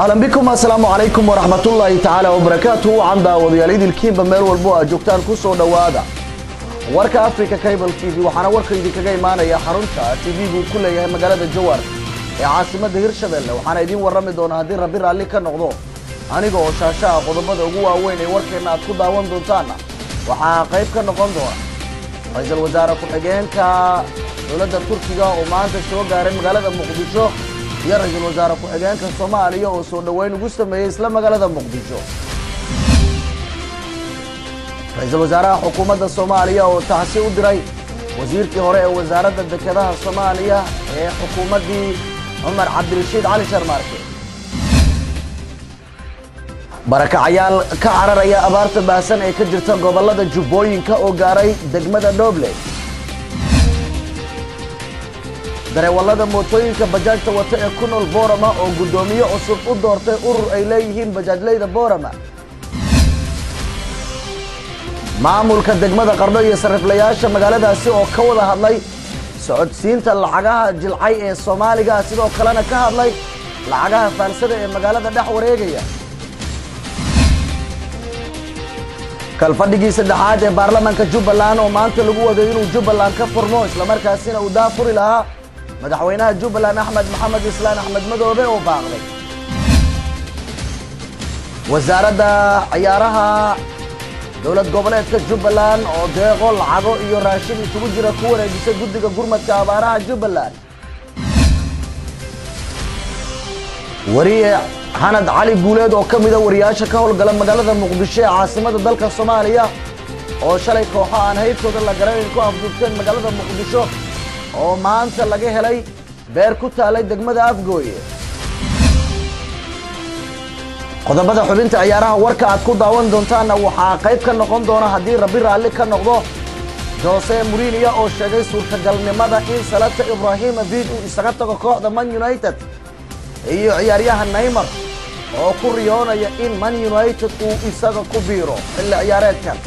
ahlan bikum assalaamu calaykum waraxmatullaahi tacaala wabarakaatu wacan daawadayaal idilkiinba meel walbo aad joogtaan ku soo dhowaada warka africa cable t v waxaana warka idinkaga imaanaya xarunta t v-gu ku leeyahay magaalada jawar ee caasimadda hirshabelle waxaana idiin warrami doona haddii rabbi raalli ka noqdo aniga oo shaashaha qodobada ugu waaweyn ee warkeenna aad ku daawan doontaanna waxaa qayb ka noqon doona ra-iisul wasaare ku-xigeenka dowladda turkiga oo maanta soo gaaray magaalada muqdisho iyo ra-iisul wasaare ku-xigeenka soomaaliya oo soo dhoweyn ugu sameeyey isla magaalada muqdisho ra-iisul wasaaraha xukuumadda soomaaliya oo tacsi u diray wasiirkii hore ee wasaaradda dekedaha soomaaliya ee xukuumaddii cumar cabdirashiid cali sharmaarke barakacayaal ka cararaya abaarta baahsan ee ka jirta gobollada jubbooyinka oo gaaray degmada dhoble dareewallada mootooyinka bajaajta wata ee ku nool boorama oo guddoomiye cusub u doortay urur ay leeyihiin bajaajleyda boorama maamulka degmada qardho iyo sariflayaasha magaaladaasi oo ka wada hadlay socodsiinta lacagaha jilcay ee soomaaliga sidoo kalena ka hadlay lacagaha faalsada ee magaalada dhex wareegaya kalfadhigii saddexaad ee baarlamaanka jubbaland oo maanta lagu waday inuu jubbaland ka furmo islamarkaasina uu daafuri lahaa madaxweynaha jubbaland axmed maxamed islaan axmed madoobe oo baaqday wasaaradda ciyaaraha dowlad goboleedka jubbaland oo deeqo lacago iyo raashin isugu jira ku wareejisay guddiga gurmadka abaaraha jubbaland wariye xanad cali guuleed oo ka mida wariyaasha ka howlgala magaalada muqdisho ee caasimada dalka soomaaliya oo shalay kooxo aan haybtooda la garanayn ku afduubteen magaalada muqdisho oo maanta laga helay beer ku taalay degmada afgooye qodobada xubinta ciyaaraha warka aad ku daawan doontaanna waxaa qayb ka noqon doona haddii rabbi raalli ka noqdo jose murinia oo sheegay suurtagalnimada in salata ibrahimovid uu isaga tago kooxda man united iyo ciyaaryahan naymar oo ku riyoonaya in man united uu isaga ku biiro xilli ciyaareedkan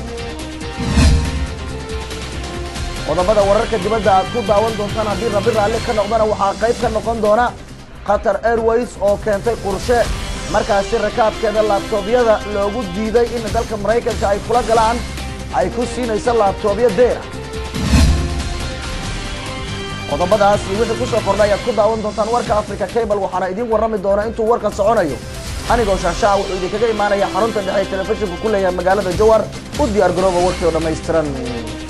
qodobada wararka dibadda aad ku daawan doontaan haddii rabbi raalli ka noqdana waxaa qayb ka noqon doona qatar airways oo keentay qurshe markaasi rakaabkeeda laabtoobyada loogu diiday in dalka maraykanka ay kula galaan ay ku siinayso laabtoobyo deena qodobadaas iyo wixii kusoo kordha ayaad ku daawan doontaan warka africa cable waxaana idiin warrami doona intuu warkan soconayo anigoo shaashaha wuxuu idinkaga imaanaya xarunta dhexe ee telefishinku ku leeyahay magaalada jawar u diyaar garooba warkii oo dhammaystiran